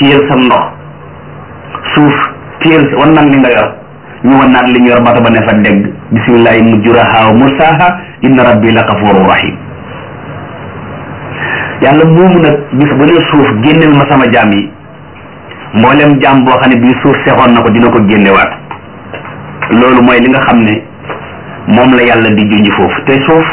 téyel sa ndox suuf téyel wan naan li nga yor ñu wan naan li ñu yor bato ba ne fa dégg bisimillahi mujjuraha wa mursaha inna rabbi la gafuru rahim yàlla moomu nag bis bu ne suuf génneel ma sama jaam yi mboolem jaam boo xam ne bii suuf sexoon na ko dina ko génnewaat loolu mooy li nga xam ne moom la yàlla di junj foofu te suuf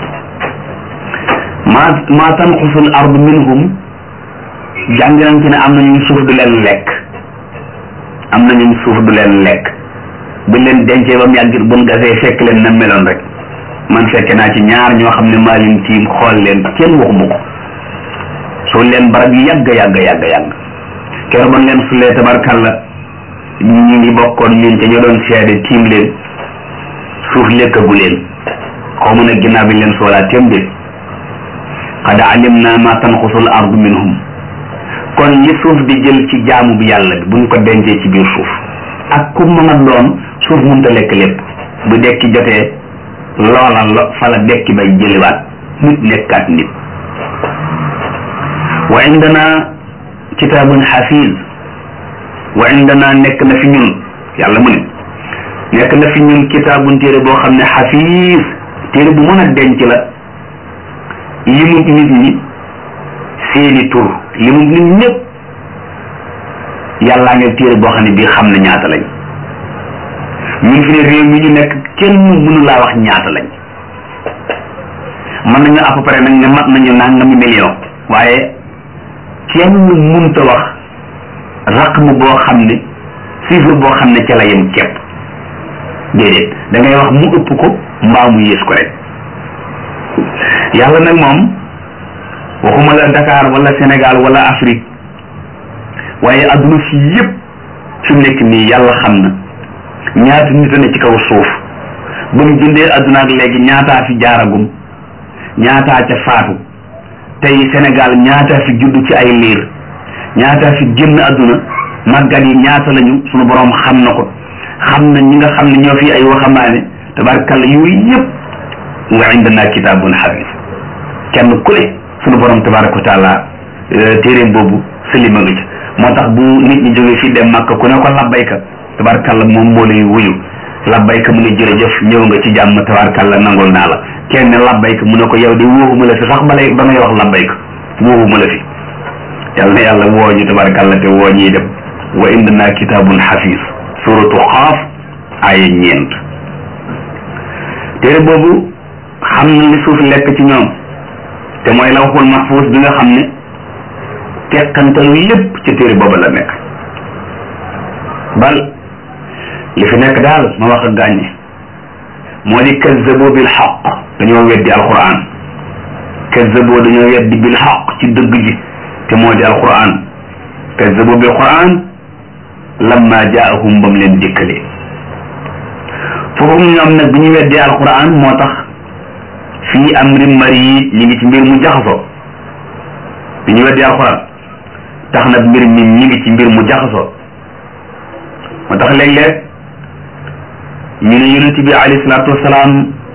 maa maa tanqusul ard minhum jàng nañ ci ne am na ñu suuf du leen lekk am na ñu suuf du leen lekk buñ leen dencee ba mu yàgg buñ gasee fekk leen na meloon rek man fekke naa ci ñaar ñoo xam ne maa leen tiim xool leen kenn waxuma ko soo leen barab yu yàgg yàgg yàgg yàgg keroog ban leen sulee tabarkalla ñi ngi bokkoon ñun ca ñoo doon seede tiim leen suuf lekkagu leen xaw ma nag ginnaaw bi leen soolaa téem de qad alimna ma tanqusul ardu minhum kon li suuf di jël ci jaamu bi yàlla bi buñ ko dencee ci biir suuf ak ku mën a doon suuf mënta lekk lépp bu dekki jotee loola lo fa la dekki bay jëliwaat nit nekkaat nit wa indana kitaabun xafiz wa indana nekk na fi ñun yàlla mu ne nekk na fi ñun kitaabun téere boo xam ne xafiz téere bu mën a denc la limut nit ñi seeni tur limut nit ñëpp yàllaa ngeen téere boo xam ne bii xam na ñaata lañ ñun fi ne réew mi ñu nekk kenn mënu laa wax ñaata lañ mën nañu à peu près nag ne mat nañu nangami million waaye kenn mënta wax raqm boo xam ne chiffre boo xam ne ca la yem ceeb déedéet da ngay wax mu ëpp ko mbaa mu yées ko rek yàlla nag moom waxuma la Dakar wala Sénégal wala Afrique waaye adduna si yëpp fi mu nekk nii yàlla xam na ñaata nit a ne ci kaw suuf ba mu jëndee adduna ak léegi ñaataa fi jaaragum ñaataa ca faatu tey Sénégal ñaataa fi judd ci ay liir ñaataa fi génn adduna màggat yi ñaata lañu sunu borom xam na ko xam na ñi nga xam ne ñoo fi ay waxambaane tabarkalla yooyu yëpp wa indana kitaabun xafiis kenn ku ne sunu borom tabaraka wa taala téeréem boobu salima nga ci moo tax bu nit ñi jógee fii dem màkk ku ne ko labbayka tabarkalla moom moo lay wuyu labbayka mu ne jërëjëf ñëw nga ci jàmm tabarkalla nangul naa la kenn labbayka mu ne ko yow de wóoxuma la fi sax balay ba ngay wax labbayka wóoxuma la fi yàlla na yàlla woo ñu tabarkalla te woo ñuy dem wa indana kitaabun xafiis suratu xaaf aaya ñeent téere boobu xam na li suuf lekk ci ñoom te mooy lawxul mahfuus bi nga xam ne teqantalu lépp ci téere boobu la nekk bal li fi nekk daal ma wax ak gàññe moo di kazzabu bil xaq dañoo weddi alquran kazzabu dañoo weddi bil xaq ci dëgg ji te moo di alquran kazzabu bil quran lamma jaahum bam leen dikkalee foofu ñoom nag bi ñu weddee alquran moo tax fii amri mari ñi ngi ci mbir mu jaxasoo bi ñu weddee alquran tax nag mbir mi ñi ngi ci mbir mu jaxasoo moo tax léeg-léeg ñu ne yonent bi alayhi salaatu wasalaam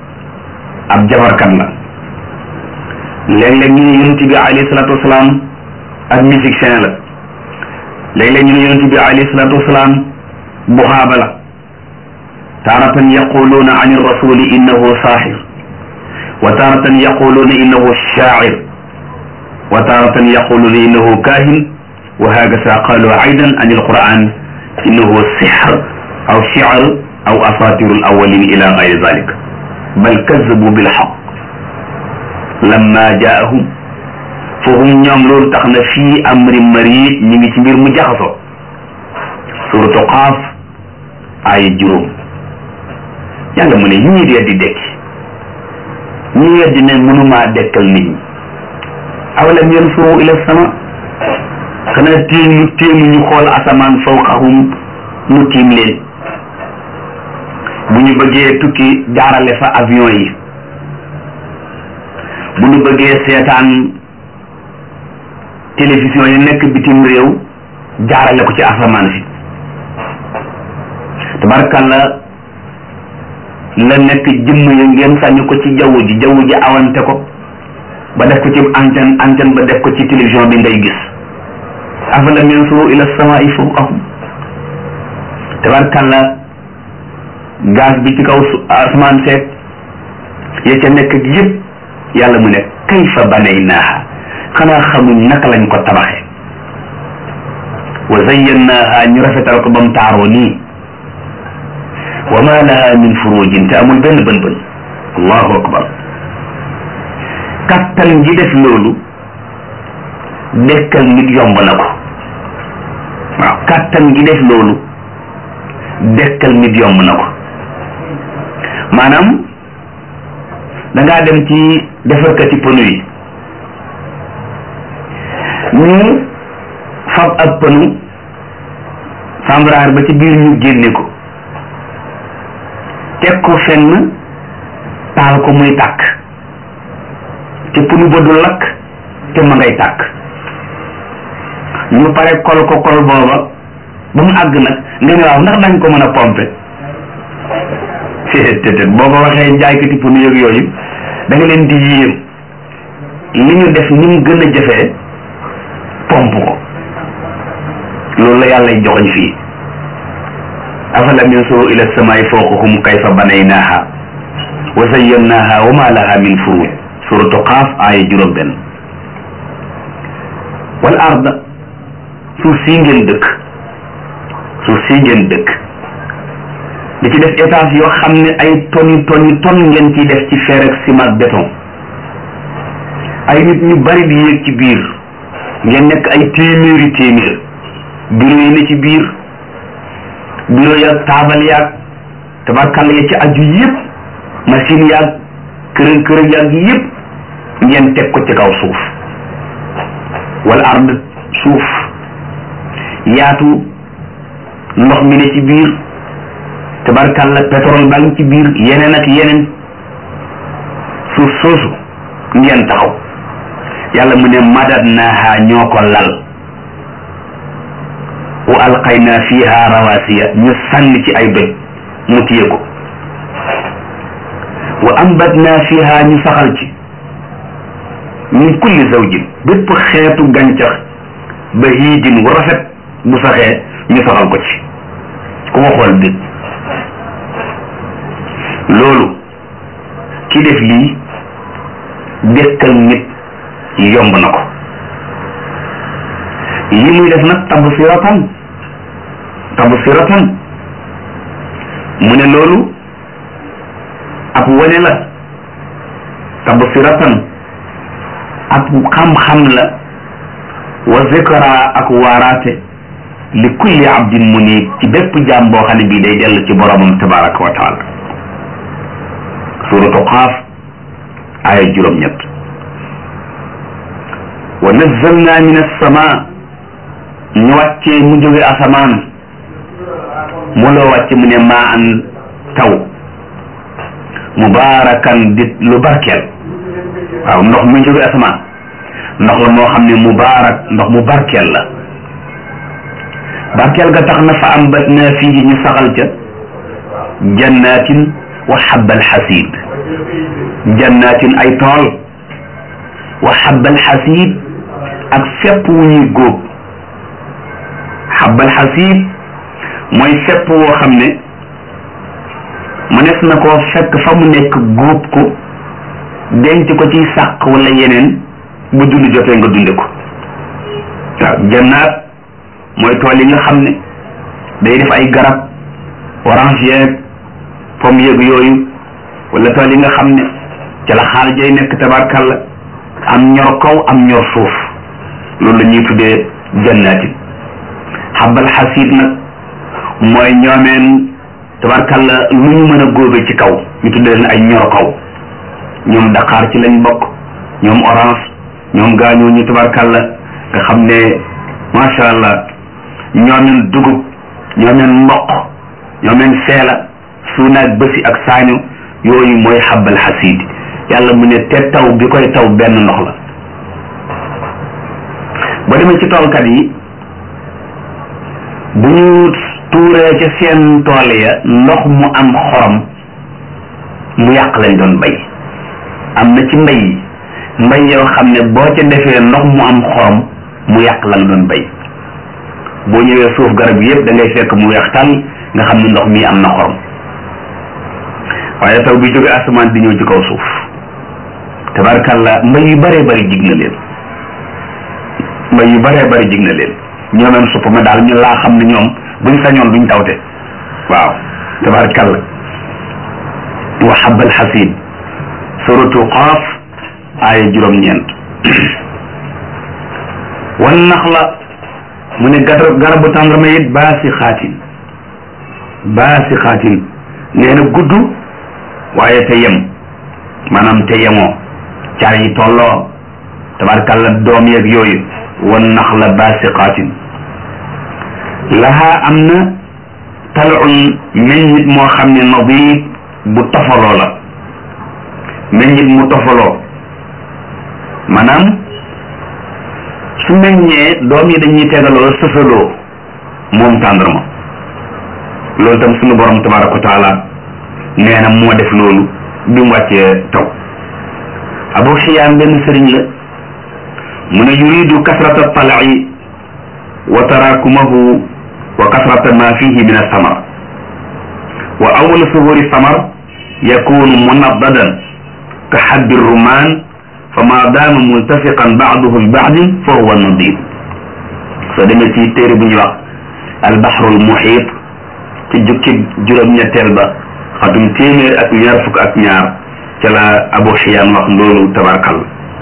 ab jabarkat la léeg-léeg ñu ne yonent bi alayhi salaatu wasalaam ab musicien la léeg-léeg ñu ne yonent bi alayhi salaatu wasalaam buxaaba la taaratan yaquluuna an irrasuli innahu saaxir wa taaratan yaquluuna innahu shaacir wa taaratan yaquluuna innahu kaahin wa hakasa qaalu aydan an alquran innahu sixr aw shicr aw asaatiru alawalin ila gayri dalik bal kazabu bilxaq lamma jaahum foofu ñoom loolu tax na fii amri mari ñu ngi ci mbir mu jaxasoo suratu qaaf aaya juróom yàlla mu ne ñii dee di dekki ñi weddi ne mënumaa dekkal nit ñi awalam yansuru ila sama xanaa téemu téemu ñu xool asamaan fawqahum mu tiim leen bu ñu bëggee tukki jaarale fa avion yi bu ñu bëggee seetaan télévision yi nekk bitim réew jaarale ko ci asamaan si tabarkalla la nekk jëmm ya ngeen sànni ko ci jaww ji jaww ji awante ko ba def ko ci antenne antenne ba def ko ci télévision bi ngay gis afalam yansuru ila samaa'i fawqahum tabarkalla gaz bi ci kaw asamaan seet ya ca nekk ak yëpp yàlla mu ne kayfa banaynaaha xanaa xamuñ naka lañ ko tabaxe wa zayyannaaha ñu rafetal ko ba mu taaroo nii wa ma laha min furujin te amul benn bën bën allahu akbar kattan gi def loolu dekkal nit yomb na ko waaw kattan gi def loolu dekkal nit yomb na ko maanaam dangaa dem ci defarkati pënu yi ñu fab ak pënu sambraar ba ci biir ñu génne ko teg ko fenn taal ko muy tàkk te pënu ba du lakk te ma ngay tàkk ñu pare kol ko kol booba ba mu àgg nag nga ne waaw ndax dañ ko mën a pomper te boo ko waxee jaaykati pënu yëg yooyu da nga leen di yéem li ñu def ni mu gën a jafee pompe ko loolu la yàlla joxoñ fii afalam yansuru ila samaa'i fawqahum kayfa banaynaaha wa zayyannaaha wa ma laha min furuj suratu qaaf aaya juróom benn wal arda suuf sii ngeen dëkk suuf sii ngeen dëkk di ci def étage yoo xam ne ay toni toni ton ngeen ciy def ci fer ak ciment ak béton ay nit ñu bari di yéeg ci biir ngeen nekk ay téeméeri téeméer bureau yi ne ci biir bureau yaag taabal yaag tabarkàlla ya ci aju yëpp machine yaag kërën kërën yaag yëpp ngeen teg ko ci kaw suuf wala ard suuf yaatu ndox mi ne ci biir tabarkàlla pétrole baa ngi ci biir yeneen ak yeneen suuf soosu ngeen taxaw yàlla mu ne madad naaha ñoo ko lal wa alqayna fiha rawasiya ñu sànni ci ay doj mu téye ko wa ambatna fiha ñu saxal ci min kulli zawjin bépp xeetu gàncax ba hiijin wu rafet bu saxee ñu saxal ko ci ku ko xool dégg loolu ki def lii dekkal nit yomb na ko li muy def nag tabsiratan tabsiratan mu ne loolu ab wane la tabsiratan ab xam-xam la wa zikra ak waaraate li kulli abdin munib ci bépp jaam boo xam ne bii day dellu ci boromam tabaraka wa taala suratu qaaf aaya juróom-ñett wa nazzalna min as-sama ñu wàccee mu jóge asamaan mu loo wàcce mu ne maa an taw mubaarakan di lu barkeel waaw ndox mu jóge asamaan ndox la moo xam ne mubaarak ndox mu barkeel la barkeel ga tax na fa ambatna fii ñu saxal ca jannatin wa xabbal xasiid jannatin ay tool wa xabbal xasiid ak fépp wu ñuy góob xabbal xasiid mooy fépp woo xam ne mënees na koo fekk fa mu nekk góob ko denc ko ci sàq wala yeneen bu dund jotee nga dunde ko waaw jannaat mooy tool yi nga xam ne day def ay garab orange yeeg pomme yeeg yooyu wala tool yi nga xam ne ca la xaal jay nekk tabarkalla am ñor kaw am ñor suuf loolu la ñuy tuddee jannaatin xabal xasiid nag mooy ñoomeen tabarkalla lu ñu mën a góobe ci kaw ñu tuddee leen ay ñor kaw ñoom Dakar ci lañ bokk ñoom orange ñoom gaañoo ñu tabarkalla nga xam ne macha allah ñoomeen dugub ñoomeen mboq ñoomeen seela suunaak bësi ak saañu yooyu mooy xabal xasiid yàlla mu ne te taw bi koy taw benn ndox la ba demee ci toolkat yi bu ñu tuuree ca seen tool ya ndox mu am xorom mu yàq lañ doon bay am na ci mbay yi mbay yoo xam ne boo ca defee ndox mu am xorom mu yàq la nga doon bay boo ñëwee suuf garab yëpp da ngay fekk mu weex tàll nga xam ne ndox mii am na xorom waaye taw bi jóge asamaan di ñëw ci kaw suuf tabarkàlla mbay yu bëree bëri jig na leen mbay yu bëree bëri jig na leen ñoo même supp ma daal ñu laa xam ne ñoom buñ sañoon duñ tawte waaw tabarkàlla wa habal xasid suratu qaaf aaya juróom-ñeent wan naxla mu ne garab garabu tàndarma it baasi xaatin baasi xaatin nee na gudd waaye te yem maanaam te yemoo car yi tolloo tabarkàlla doom yeeg yooyu wan naxla baasi xaatin lahaa am na talun meññit moo xam ne nadiid bu tofaloo la meññit mu tofaloo maanaam su meññee doom yi dañuy tegaloo sësaloo moom tàndarma loolu tam suñu borom tabaraka wa taala nee na moo def loolu bi mu wàccee taw abu xiyaan benn sëriñ la mu ne yuridu kasrata talai wa tarakumahu wa kasrata ma fihi min alsamar wa awalu suhuri samar yakunu munaddadan ka xabbi rumaan fa ma daama multafiqan baaduhu bi baadin fa huwa nadid soo demee ci téere bu ñuy wax albaxrul muxiit ci jukki juróom-ñetteel ba xatum téeméer ak ñaar fukk ak ñaar ca la abu xiyaan wax loolu tabarkal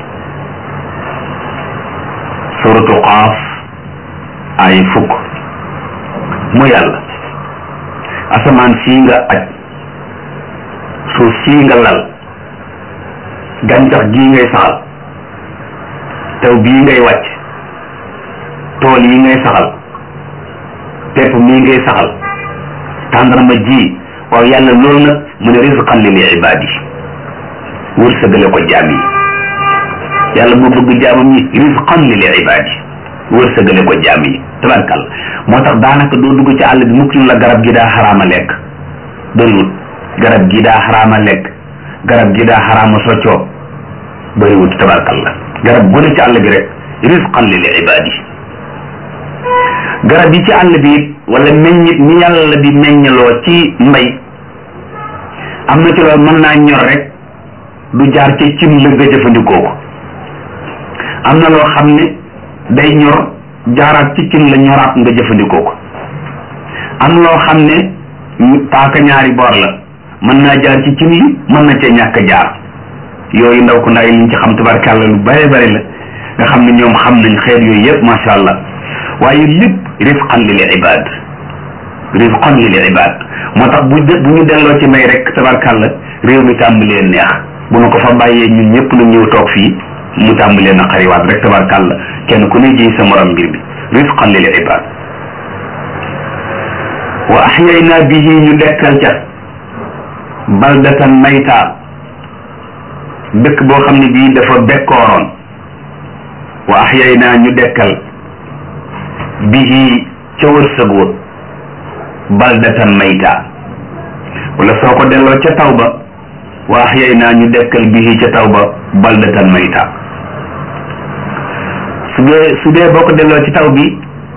suratu qaaf ay fukk mu yàlla asamaan sii nga aj suuf sii nga lal gàncax gii ngay saxal taw bii ngay wàcc tool yi ngay saxal pepp mii ngay saxal tàndarma ji waaw yàlla loolu nag mu ne rizqan lil ibaadi wërsëgale ko jaam yi yàlla moo bëgg jaamam ñi rizqan lil ibaadi wërsëgale ko jaam yi tabarkal moo tax daanaka doo dugg ci àll bi mukk la garab gi daa xaraama lekk bëriwut garab gi daa xaraama lekk garab gi daa xaraama soccoo bëriwut tabarkal la garab gu ne ci àll bi rek rizqan lil ibaadi garab yi ci àll bi it wala meññit mi yàlla di meññaloo ci mbay am na ci loolu mën naa ñor rek du jaar ca cim la nga jëfandikoo ko am na loo xam ne day ñor jaaraat ci cin la ñoraat nga jëfandikoo ko am loo xam ne paaka ñaari boor la mën naa jaar ci cin yi mën na cee ñàkk jaar yooyu ndaw ko ndaw yi liñ ci xam tabarkàlla lu bare bare la nga xam ne ñoom xam nañ xeet yooyu yëpp macha allah waaye lépp rifqan lil ibad rifqan lil ibad moo tax bu bu ñu delloo ci may rek tabarkàlla réew mi tàmbalee neex bu nu ko fa bàyyee ñun ñëpp nag ñëw toog fii mu tàmbalee na xariwaat rek tabarkàlla kenn ku ne jiy sa morom mbir bi rifqan lil ibad wa ahyayna bihi ñu dekkal ca baldatan mayta dëkk boo xam ne bii dafa bekkooroon wa ahyayna ñu dekkal bihi ca wërsëg wa baldatan mayta wala soo ko delloo ca taw ba wa ahyayna ñu dekkal bihi ca taw ba baldatan mayta su dee su dee boo ko delloo ci taw bi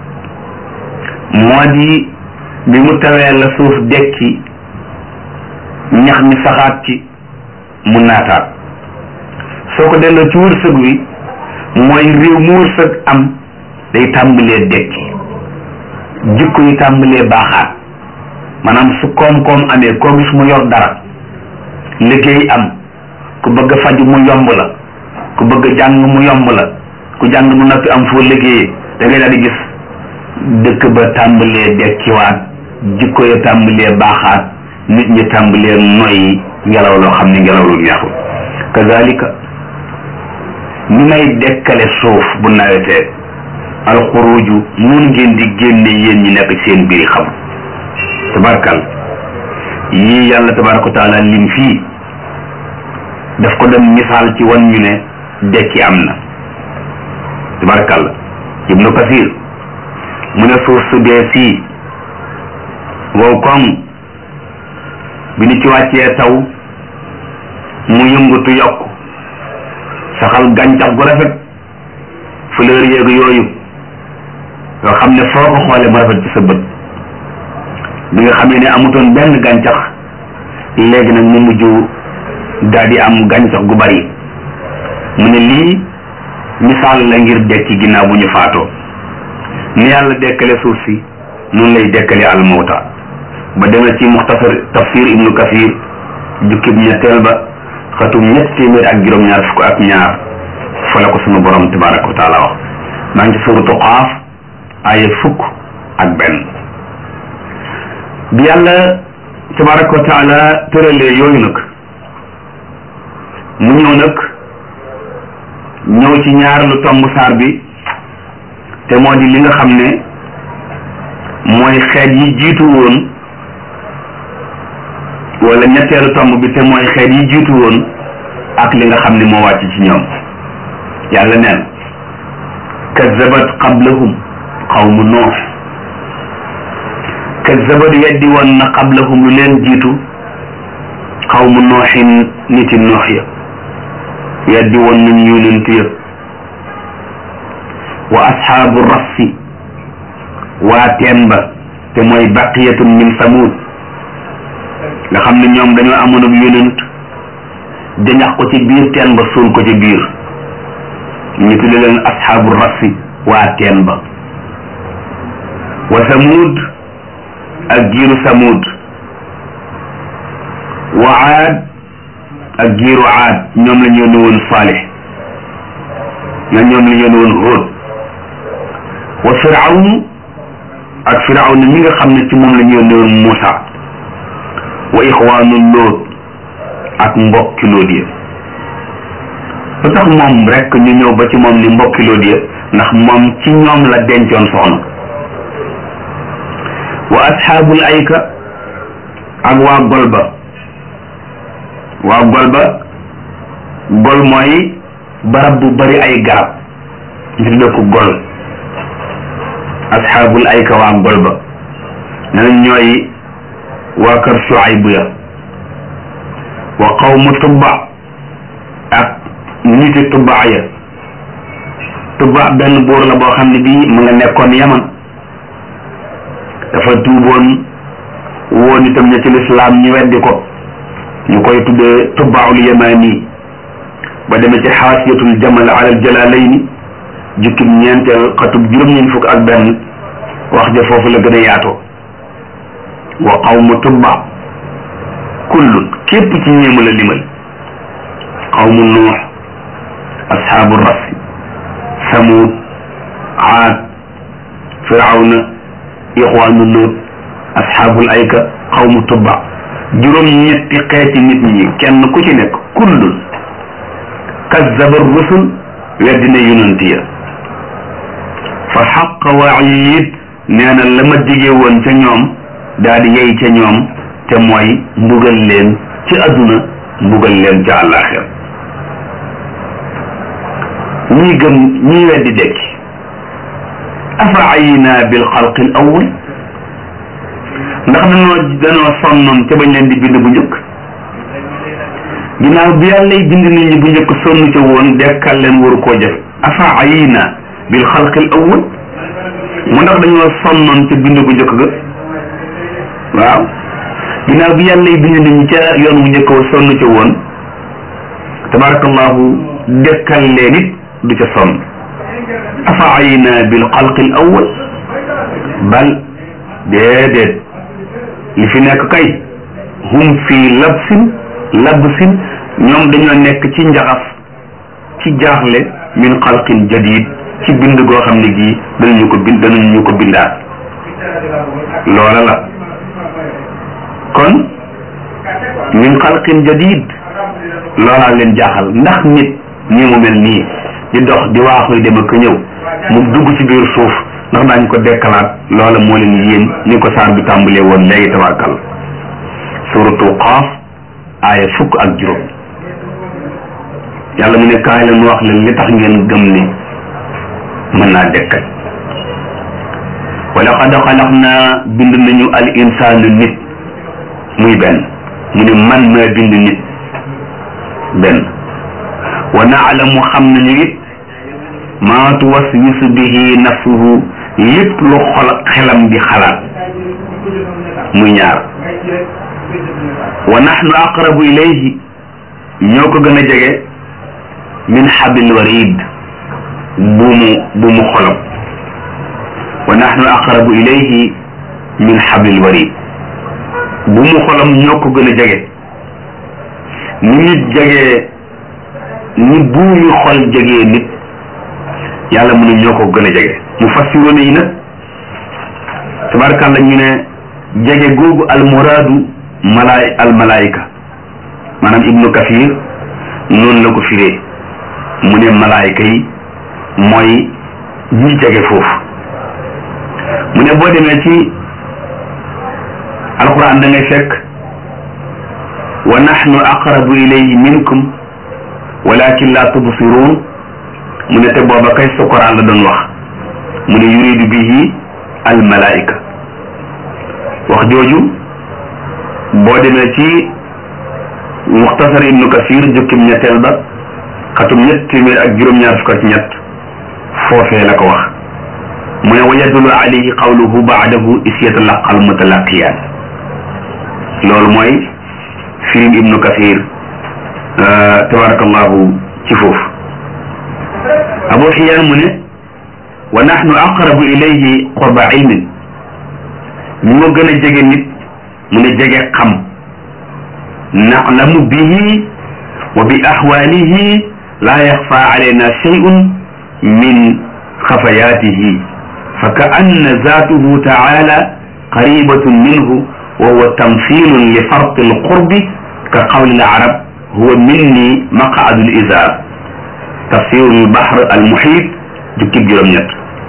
moo di bi mu tawee la suuf dekki ñax mi saxaat ci mu naataat soo ko delloo ci wërsëg wi mooy réew mu wërsëg am day tàmbalee dekki jikko yi tàmbalee baaxaat maanaam su koom-koom amee koo gis mu yor dara liggéey am ku bëgg a faju mu yomb la ku bëgg a jàng mu yomb la ku jàng mu noppi am foo liggéeyee da ngay daal di gis dëkk ba tàmbalee dekkiwaat jikko ya tàmbalee baaxaat nit ñi tàmbalee noyyi ngelaw loo xam ne ngelaw lu neexul kazalika ni may dekkale suuf bu nawetee alxuruju mun ngeen di génne yéen ñi nekk seen biir xam tabarkal yii yàlla tabaraka wa taala lim fii daf ko dem misaal ci wan ñu ne dekki am na tabarkal ibnu kasir mu ne suuf su dee sii wow koŋ bi ni ci wàccee taw mu yëngutu yokk saxal gàncax gu rafet fleur yeeg yooyu yoo xam ne foo ko xoolee mu rafet ci sa bët bi nga xamee ne amutoon benn gàncax léegi nag mu mujj daal di am gàncax gu bari mu ne lii misaal la ngir dekki ginnaaw bu ñu faatoo ni yàlla dekkale suuf si noonu lay dekkale almawta ba demee ci muxtasar tafsir ibnu kasir jukkib ñetteel ba xatum ñett téeméer ak juróom-ñaar fukk ak ñaar fa la ko sunu borom tabaraka wa taala wax maa ngi ci suuratu Qaaf aaya fukk ak benn bi yàlla tabaraka wa taala tëralee yooyu nag mu ñëw nag ñëw ci ñaar lu tomb saar bi te moo di li nga xam ne mooy xeet yi jiitu woon wala ñetteelu tomb bi te mooy xeet yi jiitu woon ak li nga xam ne moo wàcc ci ñoom yàlla neen kazzabat qablahum qawmu noox kazzabat weddi woon na qablahum lu leen jiitu qawmu nooxin niti noox ya weddi woon nañ yonent ya wa ashaabu rassi waa teen ba te mooy baqiyatun min samud nga xam ne ñoom dañoo amoon ab yonent jañax ko ci biir teen ba suul ko ci biir ñu tudde leen ashaabu rassi waa teen ba wa samud ak giiru samud wa aad ak giiru aad ñoom la ñu yónni woon Saalix na ñoom la ñu yónni woon Hóod wa firawnu ak firawnu mi nga xam ne ci moom la ñu yónni woon Muusa wa ixwaanu Lóot ak mbokki Lóot ya lu tax moom rek ñu ñëw ba ci moom ni mbokki Lóot ya ndax moom ci ñoom la dencoon soxna wa asxaabul ayka ak waa Golba waa Golba gol mooy barab bu bari ay garab ñu tudde ko gol asxaabul ayka waa Golba nee nañ ñooy waa kër Shuayb ya wa qawmu Tubba ak niti Tubba ya Tubba benn buur la boo xam ne bii mu nga nekkoon Yaman dafa tuuboon woon itam ña ci lislaam ñu weddi ko ñu koy tuddee tubbaul yamani ba demee ci xaasiyatul jamal alal jalalayni jukkib ñeenteel xatub juróom-ñeent fukk ak benn wax ja foofu la gën a yaatoo wa qawmu tubba kullun képp ci ñeemu la limal qawmu nuux ashaabu rasi samud aad firawna ixwaanu luut asxaabul ayka xawmu tubba juróom ñetti xeeti nit ñi kenn ku ci nekk kullun kazzaba rusul weddina yonent ya fa xaqa waid nee na la ma dige woon ca ñoom daal di yey ca ñoom te mooy mbugal leen ci àdduna mbugal leen ca àllaaxira ñii gëm ñii weddi dekki afa ayina bil xalqi al awwal ndax dañoo dañoo sonnoon ca bañ leen di bind bu njëkk ginnaaw bi yàlla bind nit ñi bu njëkk sonn ca woon dekkal leen waru koo jëf afa ayina bil xalqi al awwal mu ndax dañoo sonnoon ca bind bu njëkk ga waaw ginnaaw bi yàlla bind nit ñi ca yoon bu njëkk wa sonn ca woon tabarakallahu dekkal leen it du ca sonn afa ayina bil xalqi al awwal bal déedéet li fi nekk kay hum fii labsin labsin ñoom dañoo nekk ci njaxas ci jaaxle min xalqin jadid ci bind goo xam ne gii danañu ko bind danañu ko bindaat loola la kon min xalqin jadid loolaa leen jaaxal ndax nit nii mu mel nii di dox di waaxuy dem ak ñëw mu dugg ci biir suuf ndax daañ ko dekkalaat loola moo leen yéen ni ko saar bi tàmbalee woon léegi tabarkal suratu qaaf aaya fukk ak juróom yàlla mu ne kaay leen wax leen li tax ngeen gëm ne mën naa dekkal wa laqad xalaqnaa bind nañu al insaanu nit muy benn mu ne man maa bind nit benn wa naalamu xam nañu it maa tuwaswisu bihi nafsuhu lépp lu xol xelam di xalaat muy ñaar wa nahnu aqrabu ilayhi ñoo ko gën a jege min hablil warid buumu buumu xolam wa nahnu aqrabu ilayhi min hablil warid buumu xolam ñoo ko gën a jege ni nit jegee ni buumi xol jegee nit yàlla mu ne ñoo ko gën a jege mu fassiroon yi nag tabarkàlla ñu ne jege googu almuraadu malaay almalaayika maanaam ibnu kafir noonu la ko firee mu ne malaayika yi mooy ñi jege foofu mu ne boo demee ci alquran da ngay fekk wa nahnu aqrabu ilayhi minkum walakin la tubsirun mu ne te booba kay sukuraan la doon wax mu ne yuridu bihi al malaika wax jooju boo demee ci muxtasar ibnu kasir jukkim ñetteel ba xatum ñett téeméer ak juróom-ñaar fukk ak ñett foofee la ko wax mu ne wa yadullu alayhi qawluhu baadahu is yatalaqa al mutalaqiyaan loolu mooy firim ibnu kasir tabarakallahu ci foofu abu xiyaan mu ne wa nahnu aqrabu ilayhi qurba ilmin ñu nga gën a jege nit mu ne jege xam naclamu bihi wa bi axwaalihi laa yaxfa alayna shay'un min xafayaatihi fa ka anna zaatuhu taala qaribatun minhu wa huwa tamthilun li farqi alqurbi ka qawli alarab huwa minni maqaadu lizaar tafsiru lbahr almuhit jukkib juróom-ñett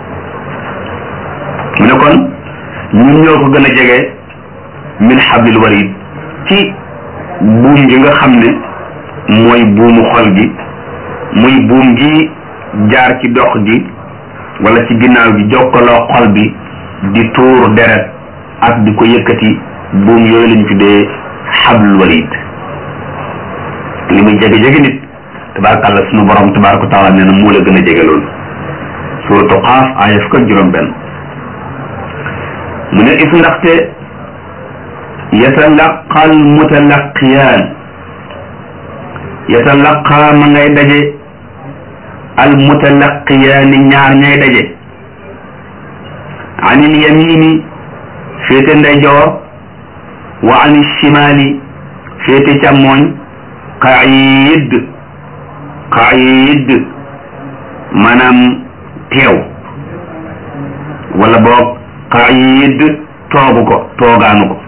mu ne kon ñun ñoo ko gën a jege min hablil warid ci buum gi nga xam ne mooy buumu xol gi muy buum gi jaar ci dox gi wala ci ginnaaw gi jokkaloo xol bi di tuur deret ak di ko yëkkati buum yooyu lañ tuddee hablul warid li muy jege-jege nit tabaarkàlla sunu borom tabaaraka taala nee na moo la gën a jege loolu suratu Qaaf aaya fukk ak juróom benn mu ne if ndaxte yatalaqa al mutalaqiyaan yatalaqa ma ngay daje al mutalaqiyaani ñaar ñay daje anil yamini féete ndeyjoor wa anil shimaali féete càmmooñ qaid qaid maanaam teew wala boog qaid toogu ko toogaanu ko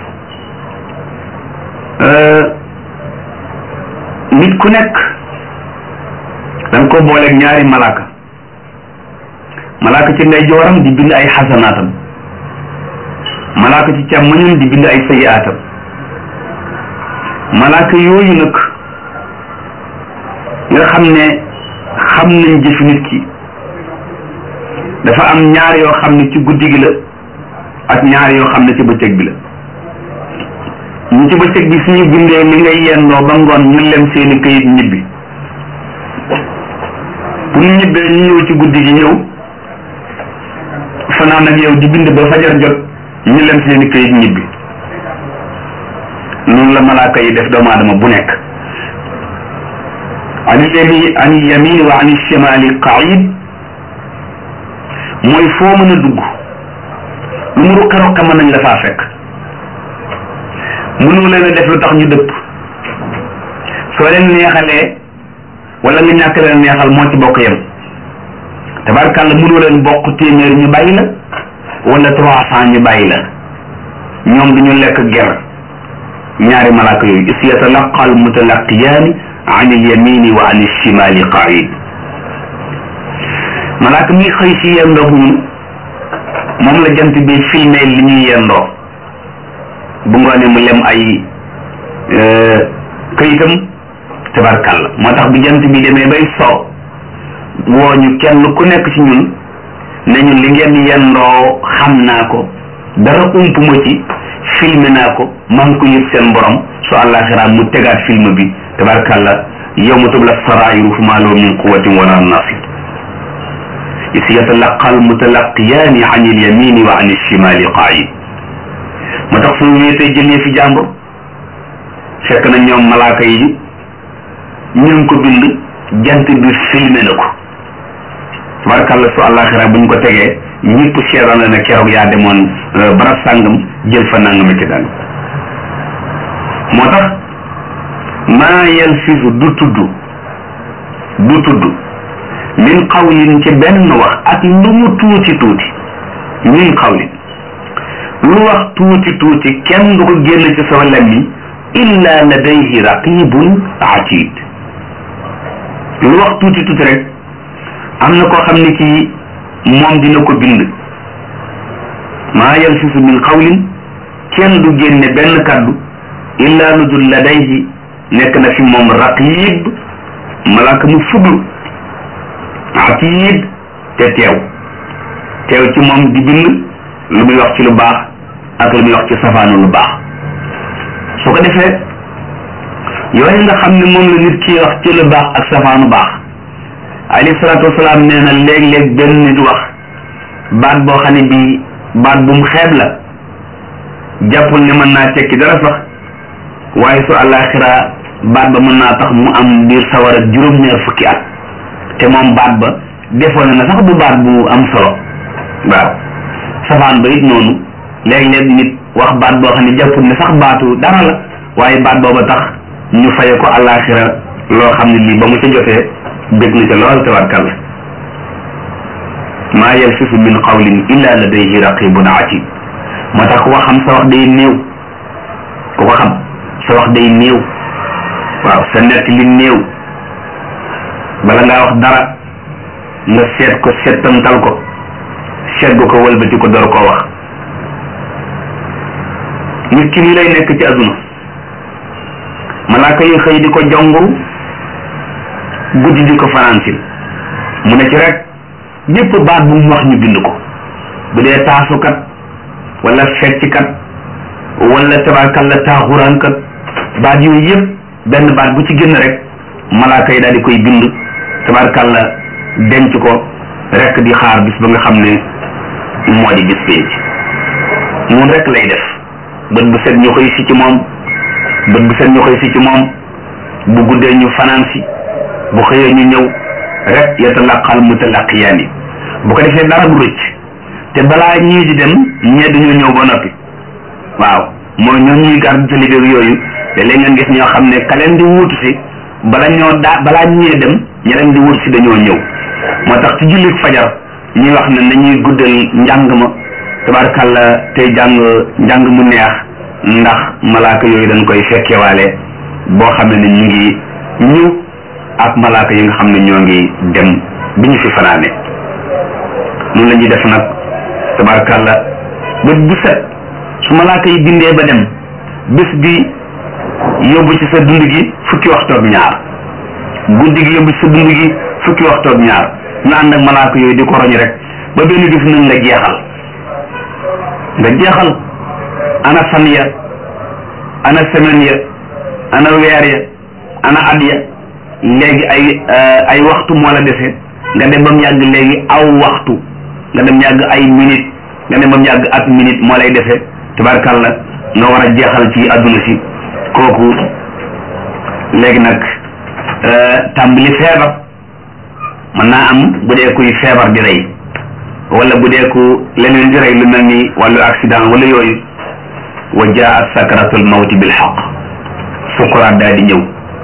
nit ku nekk danga ko booleeg ñaari malaaka malaaka ci ndeyjooram di bind ay xasanaatam malaaka ci càmmoñam di bind ay sayaatam malaaka yooyu nag nga xam ne xam nañ jëfi nit ki dafa am ñaar yoo xam ne ci guddi gi la ak ñaar yoo xam ne ci bëccëg bi la ñu ci bëccëg bi suñu bindee li ngay yendoo ba ngoon ñu lem seeni këyit ñibbi bu ñu ñibbee ñu ñëw ci guddi gi ñëw fanaan ak yow di bind ba fajar jot ñu lem seeni këyit ñibbi noonu la malaaka yi def doomu aadama bu nekk ani yami ani yamin wa ani shimali qaid mooy foo mën a dugg lu mu ruqe ruqe mën nañ la faa fekk mënu leen a def lu tax ñu dëpp soo leen neexalee wala nga ñàkk leen neexal moo ci bokk yem tabarkàlla mënu leen bokk téeméer ñu bàyyi la wala trois cent ñu bàyyi la ñoom duñu lekk ger ñaari malaaka yooyu is yatalaqa al mutalaqiyaani an il yamini wa an il shimali qaid malaaka mi xëy si yendoog ñun moom la jant bi filmé li ñuy yendoo bu ngoonee mu lem ay këyitam tabarkàlla moo tax bi jant bi demee bay soo woo ñu kenn ku nekk ci ñun ne ñun li ngeen yendoo xam naa ko dara ump ma ci filmé naa ko maa ngi ko yëg seen borom su àllaaxira mu tegaat film bi tabarkàlla yawma tubla saraa'iru famaa lahu min quwwatin wala nasir is yatalaqa almutalaqiyaani an ilyamini wa an alshimali qaid moo tax su wéetee jëlee fi jàmbur fekk na ñoom malaaka yi ñu ngi ko bind jant bi filmé na ko tabarakàlla su àllaaxira buñ ko tegee ñëpp seetaan la ne keroog yaa demoon barab sàngam jël fa nangam ci dang moo tax maa yalfisu du tudd du tudd min qawlin ci benn wax ak lu mu tuuti tuuti min qawlin lu wax tuuti tuuti kenn du ko génn ci sama lammiñ illa ladayhi raqibun atid lu wax tuuti tuuti rek am na koo xam ne kii moom dina ko bind maa yalfisu min qawlin kenn du génne benn kaddu illa lu dul ladayhi nekk na fi moom raqib malaaka mu fuglu atid te teew teew ci moom di bind lu muy wax ci lu baax ak lu muy wax ci safaanu lu baax su ko defee yooyu nga xam ne moom la nit ki wax ci lu baax ak safaanu baax alayhi salaatu wasalaam nee na léeg-léeg benn nit wax baat boo xam ne bii baat bu mu xeeb la jàppul ne mën naa tekki dara sax waaye su àllaaxira baat ba mën naa tax mu am biir sawara juróom-ñaar fukki at te moom baat ba defoon na sax bu baat bu am solo waaw safaan ba it noonu léeg-léeg nit wax baat boo xam ne jàppul ne sax baatu dara la waaye baat booba tax ñu faye ko àllaaxira loo xam ne lii ba mu ca jotee bég na ca lool tabarkalla maa yalfisu min qawlin illa ladayhi raqibun atid moo tax ku ko xam sa wax day néew ku ko xam sa wax day néew waaw sa nett li néew bala ngaa wax dara nga seet ko seetantal ko seet gu ko wëlbati ko door koo wax nit ki nii lay nekk ci aduna malaaka yi xëy di ko jonguru guddi di ko faransil mu ne ci rek ñépp baat bu mu wax ñu bind ko bu dee taasukat wala fecckat wala tabarkalla taaxuraankat baat yooyu yëpp benn baat bu ci génn rek malaaka yi daal di koy bind tabarkalla denc ko rek di xaar bis ba nga xam ne moo di bis pénc noonu rek lay def bët bu set ñu xëy si ci moom bët bu set ñu xëy si ci moom bu guddee ñu fanaan si bu xëyee ñu ñëw rek yatalaqal mutalaqiyaani bu ko defee dara du rëcc te balaa ñii di dem ñee dañoo ñëw ba noppi waaw mooy ñoo ñuy garde ci liggéey yooyu te léegi ngeen gis ñoo xam ne ka leen di wuutu si bala ñoo daa balaa ñee dem ña leen di wuutu si dañoo ñëw moo tax ci jullit fajar ñuy wax ne nañuy guddal njàng ma tabarkàlla tey jàng njàng mu neex ndax malaaka yooyu dañ koy fekkewaale boo xam ne ñu ngi ñëw ak malaaka yi nga xam ne ñoo ngi dem bi ñu fi fanaane noonu la ñuy def nag tabarkàlla bët bu set su malaaka yi bindee ba dem bés bi yóbbu ci sa dund gi fukki waxtu ak ñaar guddi gi yóbbu ci sa dund gi fukki waxtu ak ñaar ñu ànd ak malaaka yooyu di ko roñ rek ba benn gis nañ nga jeexal nga jeexal ana fan ya ana semaine ya ana weer ya ana at ya léegi ay ay waxtu moo la dese nga dem ba mu yàgg léegi aw waxtu nga dem yàgg ay minute nga dem ba mu yàgg at minute moo lay dese tabarkàlla nga war a jeexal ci adduna si kooku léegi nag tàmbali feebar mën naa am bu dee kuy feebar di rey wala bu dee ku leneen di rey lu mel ni wàllu accident wala yooyu wa jaat sakaratul mawti bil xaq sukuraat daal di ñëw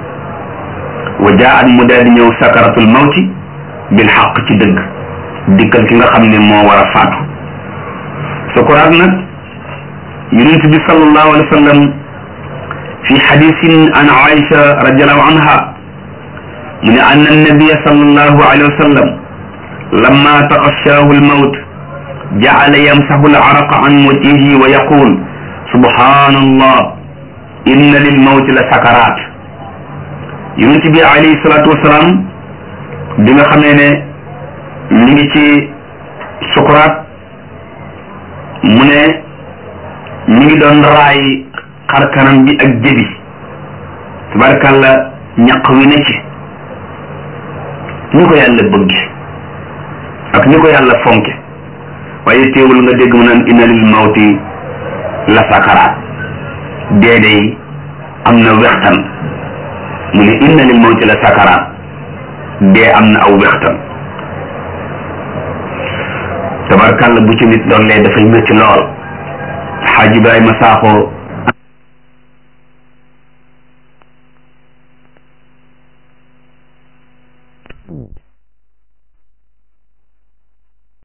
wa jaat mu daal di ñëw sakaratul mawti bil xaq ci dëgg dikkal ki nga xam ne moo war a faatu sukuraat nag yonent bi sallallahu alayhi wa sallam fi xadisin an aisha radiallahu anha mu ne anna annabiya sallallahu alayhi wa sallam lamma taxashaahu almawt jacala yamsaxu alcaraqa an wajhihi wa yaqul subhanallah inna lilmawti la sakaraat yonent bi alayhi salaatu wasalaam bi nga xamee ne mi ngi ci sukuraat mu ne mi ngi doon raay xar kanam bi ak jëbi tabarkàlla ñaq wi ne ci ñu ko yàlla bëgg ak ni ko yàlla fonke waaye teewul nga dégg mu naan inna lil mawti la sakaraat dee day am na wextan mu ne inna lil mawti la sakaraat dee am na aw wextan tabarkàlla bu ci nit doon lee dafay métti lool xaaj Ibrahima Saaxo